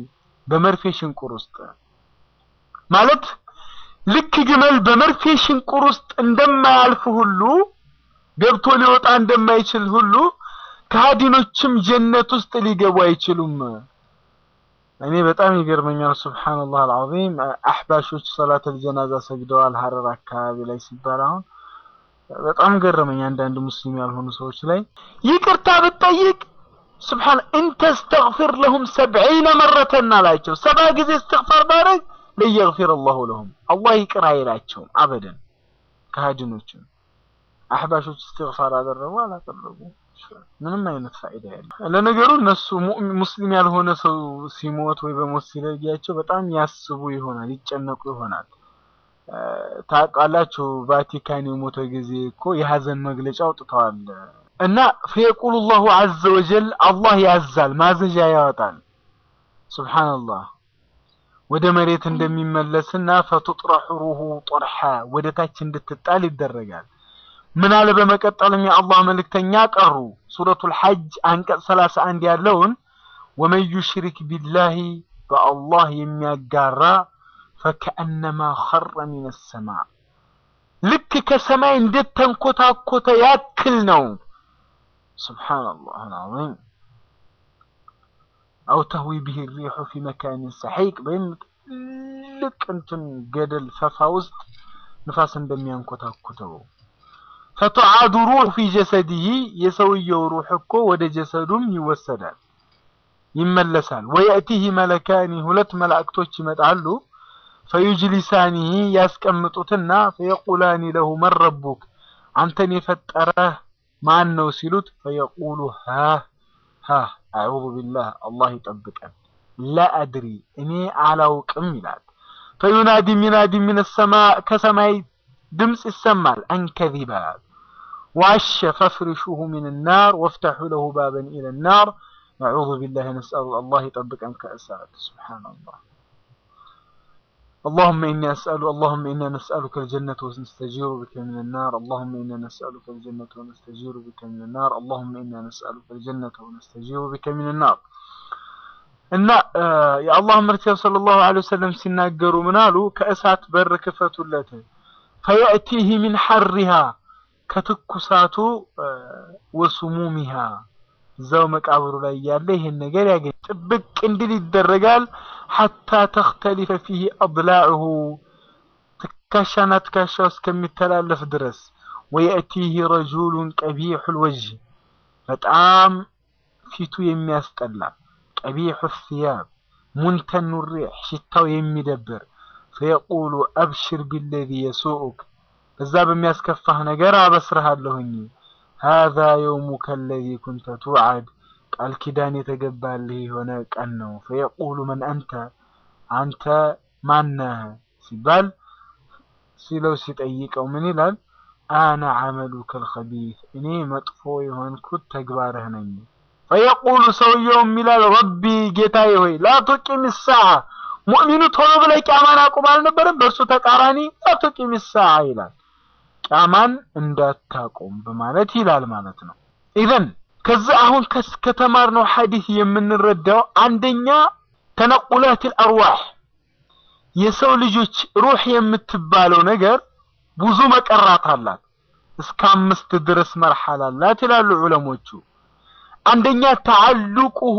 በመርፌ ሽንቁር ውስጥ ማለት ልክ ግመል በመርፌ ሽንቁር ውስጥ እንደማያልፍ ሁሉ ገብቶ ሊወጣ እንደማይችል ሁሉ ከሃዲኖችም ጀነት ውስጥ ሊገቡ አይችሉም። እኔ በጣም ይገርመኛል። ሱብሃንአላህ አልዓዚም አህባሾች ሰላተል ጀናዛ ሰግደዋል ሀረር አካባቢ ላይ ሲባል አሁን በጣም ገረመኝ። አንዳንድ ሙስሊም ያልሆኑ ሰዎች ላይ ይቅርታ ብትጠይቅ ስብሓን እንተስተግፊር ለሁም ሰብዒነ መረተን አላቸው። ሰባ ጊዜ እስትግፋር ባረግ ለየግፊር አላሁ ለሁም አላህ ይቅር አይላቸውም አበደን። ከሃዲኖችም አሕባሾች እስትግፋር አደረጉ አላደረጉ ምንም አይነት ፋይዳ ያለው። ለነገሩ እነሱ ሙስሊም ያልሆነ ሰው ሲሞት ወይ በሞት ሲለያቸው በጣም ያስቡ ይሆናል፣ ይጨነቁ ይሆናል። ታውቃላችሁ ቫቲካን የሞተ ጊዜ እኮ የሀዘን መግለጫ አውጥተዋል። እና ፈየቁሉ ላሁ ዐዘ ወጀል አላህ ያዛል፣ ማዘዣ ያወጣል። ሱብሓነላህ ወደ መሬት እንደሚመለስና ፈቱጥረሑ ሩሁ ጦርሓ ወደ ታች እንድትጣል ይደረጋል። ምን አለ በመቀጠልም የአላህ መልእክተኛ ቀሩ ሱረቱል ሐጅ አንቀጽ ሰላሳ አንድ ያለውን ወመን ዩሽሪክ ቢላሂ በአላህ የሚያጋራ ፈከአነማ ኸረ ሚነ ሰማ ልክ ከሰማይ እንዴት ተንኮታኮተ ያክል ነው። ሱብሓነላህ አልዓዚም አው ተህዊ ቢሂ ሪሑ ፊ መካኒን ሰሒቅ ወይም ትልቅ እንትን ገደል ፈፋ ውስጥ ንፋስ እንደሚያንኮታኩተው ፈቱዓዱ ሩሕ ፊ ጀሰዲሂ የሰውየው ሩሕ እኮ ወደ ጀሰዱም ይወሰዳል ይመለሳል። ወየእቲህ መለካኒ ሁለት መላእክቶች ይመጣሉ ፈዩጅሊሳኒሂ ያስቀምጡትና ፈየቁላኒ ለሁ መን ረቡክ አንተን የፈጠረህ ማን ነው ሲሉት ፈየቁሉ ሃህ ሃህ አዑዙ ቢላህ አላህ ይጠብቀን ላ አድሪ እኔ አላውቅም ይላል። ፈዩናዲ ሚናዲ ሚነ ሰማ ከሰማይ ድምፅ ይሰማል አንከዚባ ዋሸ ፈፍርሹሁ ሚን ናር ወፍተሑ ለሁ ባበን ኢለ ናር አዑዙ ቢላህ ነስአሉ አላህ ይጠብቀን ከእሳት ሱብሓነላህ اللهم إني أسأل اللهم إنا نسألك الجنة ونستجير بك من النار اللهم إنا نسألك الجنة ونستجير بك من النار اللهم إنا نسألك الجنة ونستجير بك من النار እና የአላህ መልእክተኛ ሰለላሁ ዐለይሂ ወሰለም ሲናገሩ ምን አሉ? ከእሳት በር ክፈቱለት ፈየእቲህ ሚን ሐሪሃ ከትኩሳቱ ወሱሙሚሃ እዛው መቃብሩ ላይ ያለ ይሄን ነገር ያገኝ ጥብቅ እንዲል ይደረጋል። ሐታ ተኽተሊፈ ፊህ አድላዕሁ ትከሻና ትከሻ እስከሚተላለፍ ድረስ ወየእቲህ ረጁሉን ቀቢሑል ወጅህ በጣም ፊቱ የሚያስጠላ ቀቢሑ ሲያብ ሙንተኑ ሪሕ ሽታው የሚደብር ፈየቁሉ አብሽር ቢለዚ የሱኡክ በዛ በሚያስከፋህ ነገር አበስርሃለሁኝ ሃዛ የውሙከ አለዚ ኩንተ ቱዓድ ቃል ኪዳን የተገባልህ የሆነ ቀን ነው። ፈየቁሉ መን አንተ አንተ ማነህ ሲባል ሲለው ሲጠይቀው ምን ይላል? አነ ዐመሉከ አልኸቢት እኔ መጥፎ የሆንኩት ተግባርህ ነኝ። ፈየቁሉ ሰውየውም ይላል ረቢ ጌታዬ ሆይ ላ ቱቂም ሰዓ ሙእሚኑ ቶሎ ብለህ ቂያማን አቁም አልነበረም? በእርሱ ተቃራኒ ላ ቱቂም ሰዓ ይላል ቂያማን እንዳታቆም በማለት ይላል ማለት ነው። ኢዘን ከዚህ አሁን ከተማርነው ሐዲስ የምንረዳው አንደኛ ተነቁላቲል አርዋህ የሰው ልጆች ሩህ የምትባለው ነገር ብዙ መቀራት አላት። እስከ አምስት ድረስ መርሐላ አላት ይላሉ ዑለሞቹ። አንደኛ ተዓልቁሁ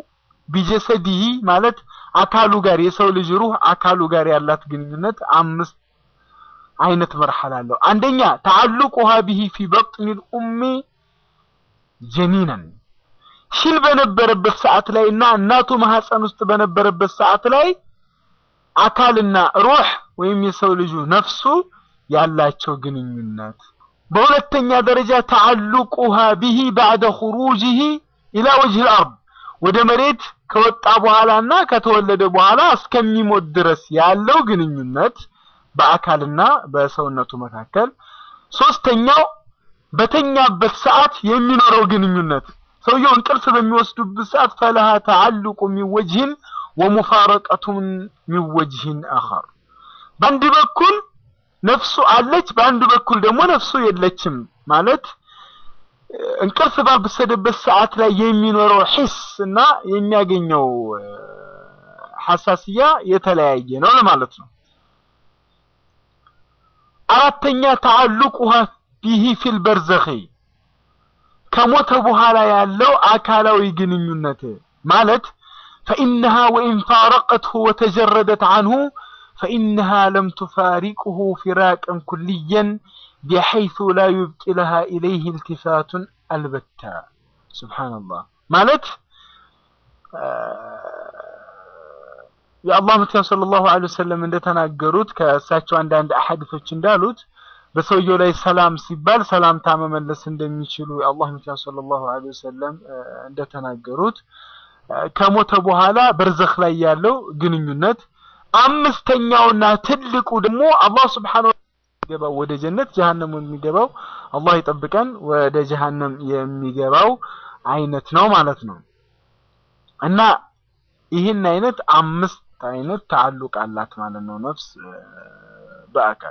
ቢጀሰዲሂ ማለት አካሉ ጋር የሰው ልጅ ሩህ አካሉ ጋር ያላት ግንኙነት አምስት አይነት መርሐላ አለው። አንደኛ ተዓልቁሃ ቢሂ ፊ በጥኒል ኡሚ ጀኒነን ሽል በነበረበት ሰዓት ላይ እና እናቱ ማህፀን ውስጥ በነበረበት ሰዓት ላይ አካልና ሩህ ወይም የሰው ልጁ ነፍሱ ያላቸው ግንኙነት። በሁለተኛ ደረጃ ተዓልቁሃ ቢሂ ባዕደ ኹሩጂሂ ኢላ ወጅሂል አርድ ወደ መሬት ከወጣ በኋላና ከተወለደ በኋላ እስከሚሞት ድረስ ያለው ግንኙነት በአካልና በሰውነቱ መካከል። ሶስተኛው በተኛበት ሰዓት የሚኖረው ግንኙነት ሰውየው እንቅልፍ በሚወስዱበት ሰዓት ፈለሃ ተዓልቁ ሚን ወጅህን ወሙፋረቀቱን ሚን ወጅህን አኸር በአንድ በኩል ነፍሱ አለች፣ በአንድ በኩል ደግሞ ነፍሱ የለችም ማለት እንቅልፍ ባበሰደበት ሰዓት ላይ የሚኖረው ሒስ እና የሚያገኘው ሐሳስያ የተለያየ ነው ለማለት ነው። አራተኛ ተዓልቁሃ ቢሂ ፊል በርዘኺ ከሞተ በኋላ ያለው አካላዊ ግንኙነት ማለት ፈኢነሃ ወኢን ፋረቀትሁ ወተጀረደት አንሁ ፈኢነሃ ለም ቱፋሪቅሁ ፊራቅን ኩልየን ቢሐይሱ ላ ዩብቂ ለሃ ኢለይህ ኢልቲፋቱን አልበታ። ሱብሓነላህ ማለት የአላህ መልእክተኛ ሰለላሁ ዐለይሂ ወሰለም እንደተናገሩት ከእሳቸው አንዳንድ አሐዲቶች እንዳሉት በሰውየው ላይ ሰላም ሲባል ሰላምታ መመለስ እንደሚችሉ የአላህ መልእክተኛ ሰለላሁ ዐለይሂ ወሰለም እንደተናገሩት ከሞተ በኋላ በርዘኽ ላይ ያለው ግንኙነት አምስተኛውና ትልቁ ደግሞ አላህ ሱብሓነሁ የሚገባው ወደ ጀነት ጀሃነም የሚገባው አላህ ይጠብቀን ወደ ጀሃነም የሚገባው አይነት ነው ማለት ነው እና ይህን አይነት አምስት አይነት ተዓሉቅ አላት ማለት ነው ነፍስ በአካል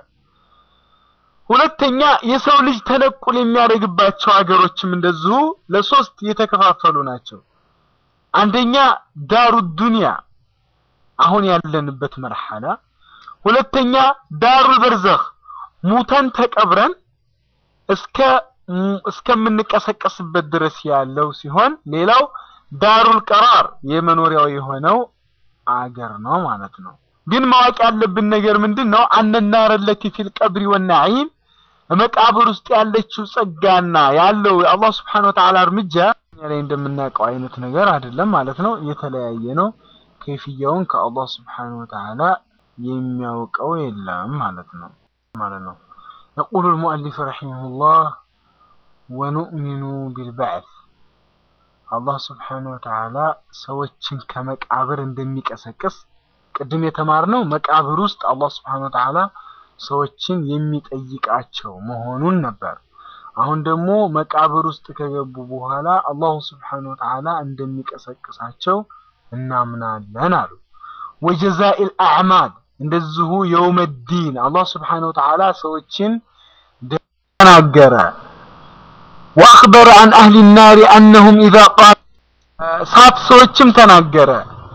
ሁለተኛ የሰው ልጅ ተነቁል የሚያደርግባቸው ሀገሮችም እንደዚሁ ለሶስት የተከፋፈሉ ናቸው አንደኛ ዳሩ ዱንያ አሁን ያለንበት መርሐላ ሁለተኛ ዳሩ በርዘኽ ሙተን ተቀብረን እስከ እስከምንቀሰቀስበት ድረስ ያለው ሲሆን ሌላው ዳሩል ቀራር የመኖሪያው የሆነው አገር ነው ማለት ነው። ግን ማወቅ ያለብን ነገር ምንድን ነው? አነናር ለቲ ፊል ቀብሪ ወናዒም መቃብር ውስጥ ያለችው ጸጋና ያለው የአላህ ስብሐነሁ ወተዓላ እርምጃ ላይ እንደምናውቀው አይነት ነገር አይደለም ማለት ነው። የተለያየ ነው። ከይፍያውን ከአላህ ስብሐነሁ ወተዓላ የሚያውቀው የለም ማለት ነው ማለት ነው። يقول المؤلف رحمه الله ونؤمن بالبعث አላህ ስብሐነሁ ወተዓላ ሰዎችን ከመቃብር እንደሚቀሰቅስ ቅድም የተማርነው መቃብር ውስጥ አላህ ስብሐነሁ ወተዓላ ሰዎችን የሚጠይቃቸው መሆኑን ነበር። አሁን ደግሞ መቃብር ውስጥ ከገቡ በኋላ አላሁ ስብሐነሁ ወተዓላ እንደሚቀሰቅሳቸው እናምናለን አሉ። ወጀዛኢል አዕማል እንደዚሁ የውመዲን አላህ ስብሐነሁ ወተዓላ ሰዎችን ተናገረ። ወአኽበረ አን አህሊ ናሪ አነሁም ኢዛ ቃል ሳት ሰዎችም ተናገረ።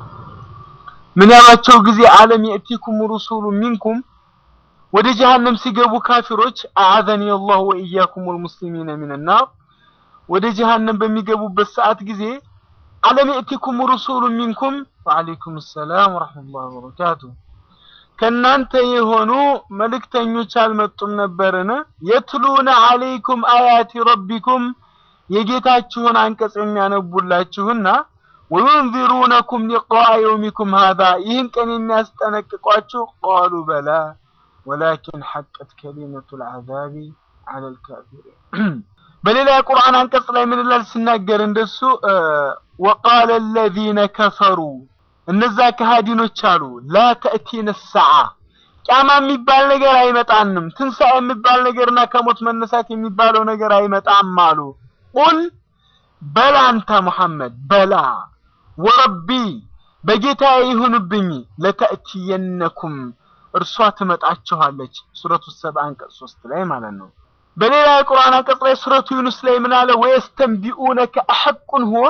ምን ያሏቸው ጊዜ አለም የእቲኩም ሩሱሉ ሚንኩም ወደ ጀሃነም ሲገቡ ካፊሮች አዓዘኒ አላሁ ወኢያኩም ወልሙስሊሚነ ሚን ናር ወደ ጀሃነም በሚገቡበት ሰዓት ጊዜ አለም የእቲኩም ሩሱሉ ሚንኩም ወዓለይኩም ሰላም ወረሕመቱላሂ ወበረካቱ ከእናንተ የሆኑ መልእክተኞች አልመጡም ነበርን? የትሉነ አለይኩም አያቲ ረቢኩም የጌታችሁን አንቀጽ የሚያነቡላችሁና ወዩንዚሩነኩም ሊቃአ የውሚኩም ሃዛ ይህን ቀን የሚያስጠነቅቋችሁ ቃሉ በላ ወላኪን ሐቀት ከሊመቱ ልዓዛቢ ዐለ ልካፊሪን በሌላ የቁርአን አንቀጽ ላይ ምን ይላል ሲናገር እንደሱ ወቃለ አለዚነ ከፈሩ እነዛ ከሃዲኖች አሉ ላ ተእቲነ ሰዓ ቂያማ የሚባል ነገር አይመጣንም፣ ትንሣኤ የሚባል ነገርና ከሞት መነሳት የሚባለው ነገር አይመጣም አሉ። ቁል በላ አንተ ሙሐመድ በላ ወረቢ በጌታ ይሁንብኝ ለተእቲየነኩም እርሷ ትመጣችኋለች። ሱረቱ ሰብአ አንቀጽ ሶስት ላይ ማለት ነው። በሌላ የቁርአን አንቀጽ ላይ ሱረቱ ዩኑስ ላይ ምን አለ? ወየስተንቢኡነከ አሐቁን ሁወ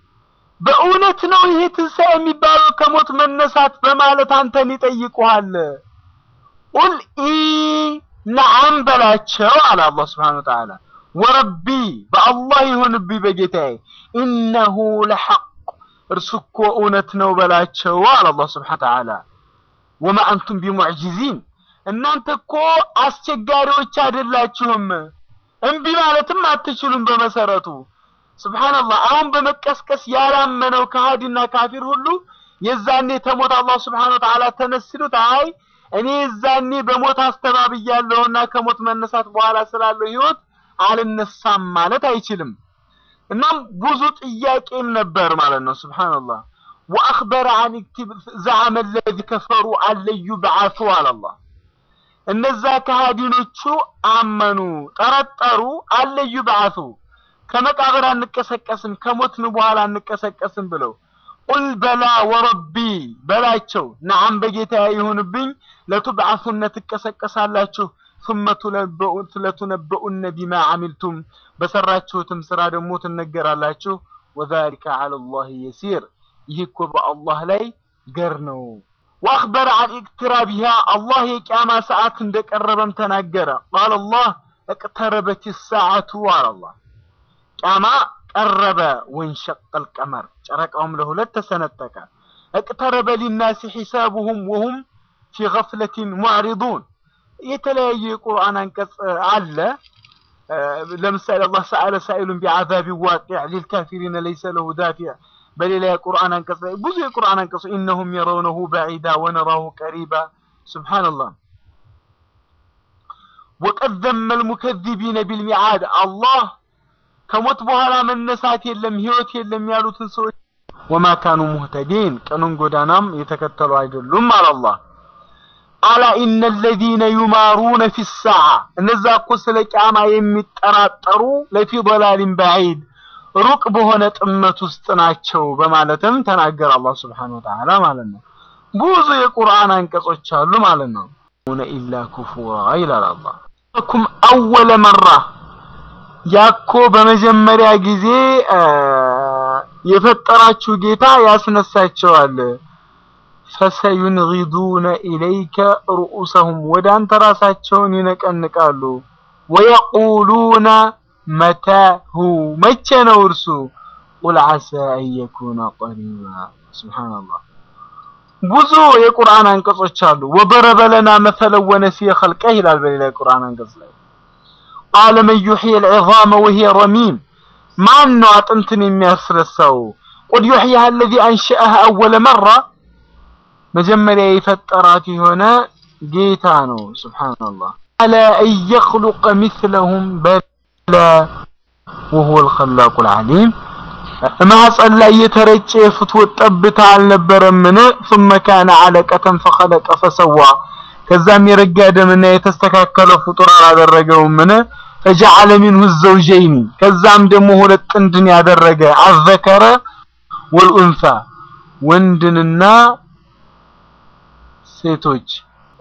በእውነት ነው ይሄ ትንሣኤ የሚባለው ከሞት መነሳት በማለት አንተን ይጠይቁሃል። ቁል ኢ ነዓም በላቸው አለ አላህ ስብሓነሁ ወተዓላ። ወረቢ በአላህ ይሁንብኝ በጌታዬ ኢነሁ ለሐቅ እርሱ እኮ እውነት ነው በላቸው አለ አላህ ስብሓነሁ ወተዓላ። ወማ አንቱም ቢሙዕጂዚን እናንተ እኮ አስቸጋሪዎች አይደላችሁም፣ እምቢ ማለትም አትችሉም በመሰረቱ ስብሓንላህ አሁን በመቀስቀስ ያላመነው ከሃዲና ካፊር ሁሉ የዛኔ ተሞት አላህ ስብሓን ወተዓላ ተነስሉት አይ እኔ የዛኔ በሞት አስተባብያለሁና ከሞት መነሳት በኋላ ስላለው ህይወት አልነሳም ማለት አይችልም። እናም ብዙ ጥያቄም ነበር ማለት ነው። ስብሓንላህ ወአኽበረ አን ዘዓመ ለዚ ከፈሩ አለዩ በዓቱ አላላህ እነዛ ከሃዲኖቹ አመኑ፣ ጠረጠሩ፣ አለዩ በዓቱ ከመቃብር አንቀሰቀስም ከሞትን በኋላ አንቀሰቀስም ብለው ቁል በላ ወረቢ በላቸው ነዓም በጌታ ይሁንብኝ ለቱብዓሱነ ትቀሰቀሳላችሁ ثم ለቱነበኡነ ቢማ አሚልቱም በሰራችሁትም ስራ ደግሞ ትነገራላችሁ ወዛሊከ ዐለ ላህ የሲር ይህ እኮ በአላህ ላይ ገር ነው። ወአኽበረ አን ኢቅትራቢሃ አላህ የቅያማ ሰዓት እንደቀረበም ተናገረ። ቃለ አላህ እቅተረበት ሰዓቱ አለ አላህ ቅያማ ቀረበ። ወንሸቀል ቀመር ጨረቃውም ለሁለት ተሰነጠቀ። እቅተረበ ሊናሲ ሒሳቡሁም ወሁም ፊ ገፍለቲን ሙዕሪዱን የተለያየ የቁርአን አንቀጽ አለ። ለምሳሌ አላህ ሰአለ ሳኢሉን ቢዓዛቢ ዋቂዕ ሊልካፊሪነ ለይሰ ለሁ ዳፊዕ። በሌላ የቁርአን አንቀጽ ላይ ብዙ የቁርአን አንቀጽ ኢነሁም የረውነሁ በዒዳ ወነራሁ ቀሪባ። ሱብሓነላህ ወቀድ ዘመ ልሙከዚቢነ ቢልሚዓድ አላህ ከሞት በኋላ መነሳት የለም ህይወት የለም ያሉትን ሰዎች ወማ ካኑ ሙህተዲን ቀኑን ጎዳናም የተከተሉ አይደሉም አለ አላህ። አላ ኢነ ለዚነ ዩማሩነ ፊ ሰዓ እነዛ እኮ ስለ ቂያማ የሚጠራጠሩ ለፊ ضላሊን በዒድ ሩቅ በሆነ ጥመት ውስጥ ናቸው በማለትም ተናገረ አላህ ስብሓነሁ ወተዓላ ማለት ነው። ብዙ የቁርአን አንቀጾች አሉ ማለት ነው። ኢላ ኩፉራ ይላል አላህ ኩም አወለ መራ ያኮ በመጀመሪያ ጊዜ የፈጠራችሁ ጌታ ያስነሳቸዋል። ፈሰዩንጊዱነ ኢለይከ ሩኡሰሁም ወደ አንተ ራሳቸውን ይነቀንቃሉ። ወየቁሉነ መታሁ መቼ ነው እርሱ? ቁል ዓሳ አን የኩነ ቀሪባ። ሱብሓነላህ ብዙ የቁርአን አንቀጾች አሉ። ወደረበ ለና መሰለን ወነሲየ ኸልቀህ ይላል በሌላ የቁርአን አንቀጽ ላይ ቃለ መን ዩሕይል ዒዛመ ወሂየ ረሚም ማን ነው አጥንትን የሚያስረሳው? ቁል ዩሕይሃ አለዚ አንሸአሃ አወለ መራ መጀመሪያ የፈጠራት የሆነ ጌታ ነው። ሱብሓነላህ አላ አን የኽሉቀ ሚስለሁም በላ ወሁወል ኸላቁል ዓሊም ማህፀን ላይ የተረጨ የፍትወት ጠብታ አልነበረምን? ثم كان علقة فخلق فسوى ከዛም የረጋ ደምና የተስተካከለ ፍጡር አላደረገውምን? فجعل منه الزوجين ከዛም ደግሞ ሁለት ጥንድን ያደረገ አዘከረ ወልኡንሳ ወንድንና ሴቶች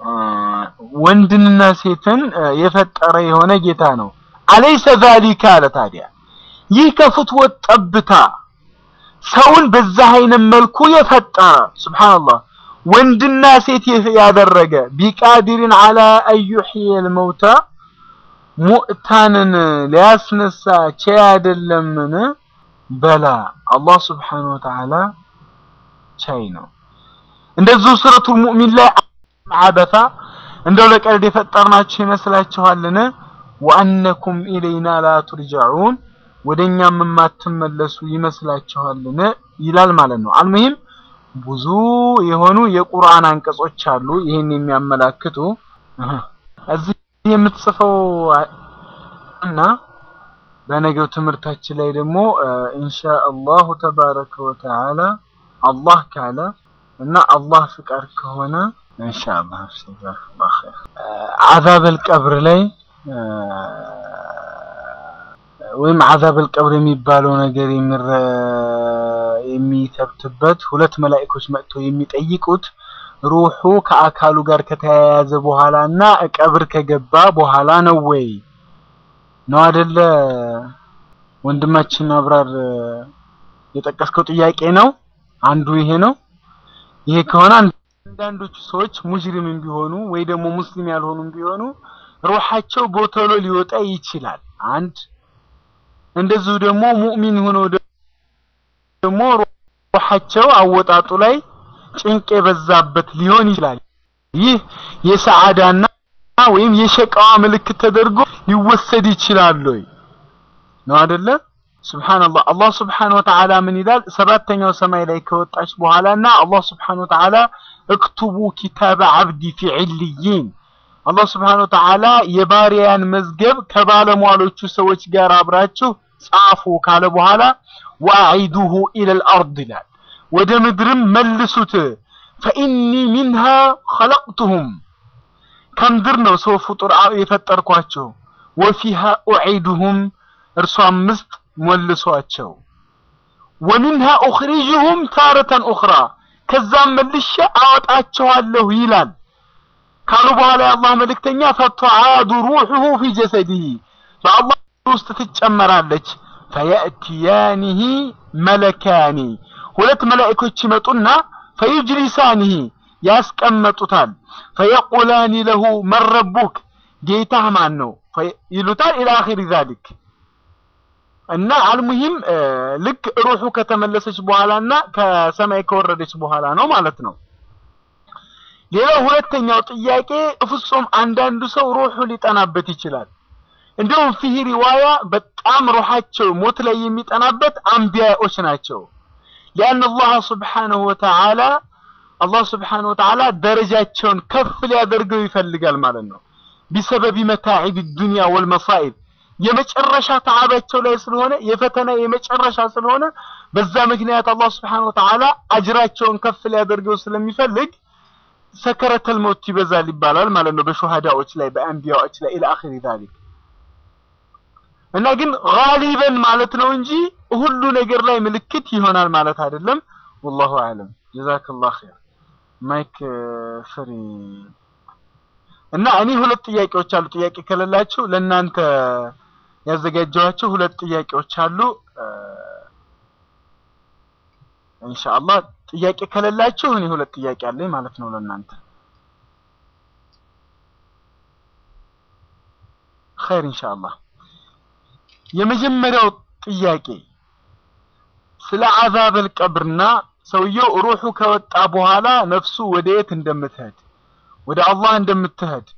ወንድንና ሴትን የፈጠረ የሆነ ጌታ ነው። አለይሰ ዛሊካ አለ ታዲያ ይህ ከፍትወት ጠብታ ሰውን በዛ አይነት መልኩ የፈጠረ ሱብሃንአላህ ወንድና ሴት ያደረገ ቢቃዲሪን አላ አዩሕየል መውታ ሙእታንን ሊያስነሳ ቻይ አይደለምን? በላ አላህ ሱብሓነሁ ወተዓላ ቻይ ነው። እንደዚሁ ሱረቱል ሙእሚን ላይ አበሳ እንደው ለቀልድ የፈጠርናችሁ ይመስላችኋልን? ወአነኩም ኢለይና ላ ቱርጀዑን ወደኛም የማትመለሱ ይመስላችኋልን? ይላል ማለት ነው። አልሙሂም ብዙ የሆኑ የቁርአን አንቀጾች አሉ ይህን የሚያመላክቱ እዚህ የምትጽፈው እና በነገው ትምህርታችን ላይ ደግሞ ኢንሻአላሁ ተባረከ ወተዓላ አላህ ካለ እና አላህ ፍቃድ ከሆነ ኢንሻአላህ ጀዛከላሁ ኸይር አዛበል ቀብር ላይ ወይም አዛበል ቀብር የሚባለው ነገር የሚረ የሚተብትበት ሁለት መላእክቶች መጥተው የሚጠይቁት ሩሑ ከአካሉ ጋር ከተያያዘ በኋላ እና ቀብር ከገባ በኋላ ነው ወይ ነው አይደለ? ወንድማችን አብራር የጠቀስከው ጥያቄ ነው። አንዱ ይሄ ነው። ይሄ ከሆነ አንዳንዶቹ ሰዎች ሙጅሪምም ቢሆኑ ወይ ደግሞ ሙስሊም ያልሆኑም ቢሆኑ ሩሓቸው ቦተሎ ሊወጣ ይችላል። አንድ እንደዚሁ ደግሞ ሙእሚን ሆነው ደግሞ ሩሓቸው አወጣጡ ላይ ጭንቅ የበዛበት ሊሆን ይችላል። ይህ የሰዓዳና ወይም የሸቃዋ ምልክት ተደርጎ ሊወሰድ ይችላል ወይ ነው አይደለ? ሱብሃንአላህ አላህ ሱብሃነሁ ወተዓላ ምን ይላል? ሰባተኛው ሰማይ ላይ ከወጣች በኋላና አላህ ሱብሃነሁ ወተዓላ እክቱቡ ኪታበ አብዲ ፊ ዒልይን አላህ ሱብሃነሁ ወተዓላ የባሪያን መዝገብ ከባለሟሎቹ ሰዎች ጋር አብራችሁ ጻፉ ካለ በኋላ ወአዒዱሁ ኢለል አርድ ይላል ወደ ምድርም መልሱት ፈኢኒ ሚንሃ ኸለቅቱሁም ከምድር ነው ሰው ፍጡር የፈጠርኳቸው ወፊሃ ኡዒዱሁም እርሷም ውስጥ መልሷቸው ወሚንሃ ኡኽሪጅሁም ታረተን ኡኽራ ከዛም መልሼ አወጣቸዋለሁ ይላል ካሉ በኋላ የአላህ መልእክተኛ ፈተዓዱ ሩሑሁ ፊ ጀሰዲሂ በአላህ ውስጥ ትጨመራለች ፈየእትያኒሂ መለካኒ ሁለት መላእኮች ይመጡና ፈዩጅሊሳኒሂ ያስቀመጡታል። ፈየቁላኒ ለሁ መን ረቡክ ጌታህ ማን ነው ይሉታል። ኢላ አኺሪ ዛሊክ እና አልሙሂም ልክ ሩሑ ከተመለሰች በኋላ እና ከሰማይ ከወረደች በኋላ ነው ማለት ነው። ሌላው ሁለተኛው ጥያቄ ፍጹም አንዳንዱ ሰው ሩሑ ሊጠናበት ይችላል። እንዲሁም ፊህ ሪዋያ በጣም ሩሓቸው ሞት ላይ የሚጠናበት አንቢያዎች ናቸው። ሊአን አላህ ስብሓነሁ ወተዓላ አላህ ስብሓነሁ ወተዓላ ደረጃቸውን ከፍ ሊያደርገው ይፈልጋል ማለት ነው። ቢሰበቢ መታዒብ ዱንያ ወልመሳኢብ የመጨረሻ ተዓባቸው ላይ ስለሆነ የፈተና የመጨረሻ ስለሆነ በዛ ምክንያት አላህ ስብሓነሁ ወተዓላ አጅራቸውን ከፍ ሊያደርገው ስለሚፈልግ ሰከረተል መውት ይበዛል ይባላል ማለት ነው። በሹሃዳዎች ላይ በአንቢያዎች ላይ ኢላ አኺሪ ዛሊክ እና ግን ጋሊበን ማለት ነው እንጂ ሁሉ ነገር ላይ ምልክት ይሆናል ማለት አይደለም። ወላሁ አለም። ጀዛከላህ ኸይር። ማይክ ፍሪ እና እኔ ሁለት ጥያቄዎች አሉ። ጥያቄ ከሌላችሁ ለእናንተ ያዘጋጀኋቸው ሁለት ጥያቄዎች አሉ። ኢንሻአላህ ጥያቄ ከሌላችሁ እኔ ሁለት ጥያቄ አለኝ ማለት ነው ለእናንተ። ኸይር ኢንሻአላህ። የመጀመሪያው ጥያቄ ስለ አዛበል ቀብርና ሰውየው ሩሑ ከወጣ በኋላ ነፍሱ ወደ የት እንደምትሄድ ወደ አላህ እንደምትሄድ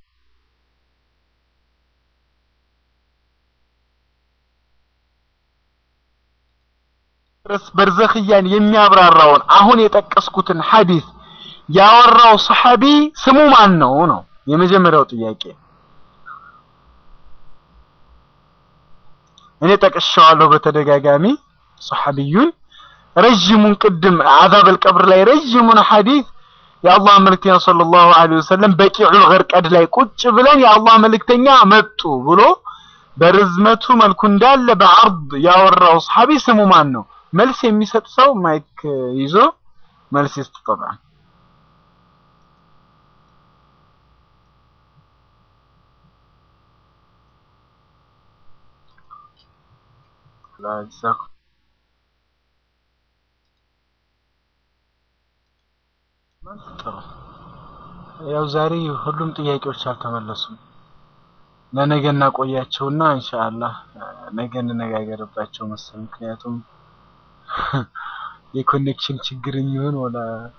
ርስ በርዘኽያን የሚያብራራውን አሁን የጠቀስኩትን ሐዲስ ያወራው ሰሐቢ ስሙ ማን ነው ነው የመጀመሪያው ጥያቄ። እኔ ጠቅሻዋለሁ በተደጋጋሚ ሰሐቢዩን ረዥሙን ቅድም አዛበል ቀብር ላይ ረዥሙን ሐዲስ የአላህ መልእክተኛ ሰለላሁ ዐለይሂ ወሰለም በቂዑል ገርቀድ ላይ ቁጭ ብለን የአላህ መልእክተኛ መጡ ብሎ በርዝመቱ መልኩ እንዳለ በዐርድ ያወራው ሰሐቢ ስሙ ማን ነው? መልስ የሚሰጥ ሰው ማይክ ይዞ መልስ ይስጥ። ጠብዓን ላጅዛኩ ጥሩ ያው ዛሬ ሁሉም ጥያቄዎች አልተመለሱም። ለነገ እናቆያቸውና ኢንሻአላህ ነገ እንነጋገርባቸው መሰል። ምክንያቱም የኮኔክሽን ችግር የሚሆን ወላ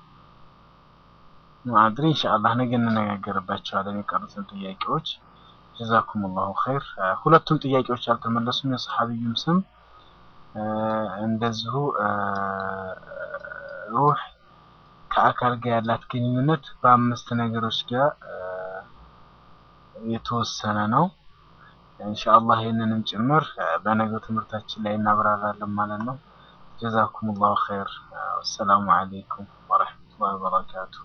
ማድሪ ኢንሻአላህ ነገ እንነጋገርባቸዋለን የቀሩትን ጥያቄዎች። ጀዛኩሙላሁ ኸይር። ሁለቱም ጥያቄዎች አልተመለሱም። የሰሐቢዩም ስም እንደዚሁ ሩህ ከአካል ጋር ያላት ግንኙነት በአምስት ነገሮች ጋር የተወሰነ ነው። ኢንሻአላህ ይህንንም ጭምር በነገው ትምህርታችን ላይ እናብራራለን ማለት ነው። ጀዛኩሙላሁ ኸይር። ወሰላሙ አለይኩም ወረሕመቱላሂ ወበረካቱ።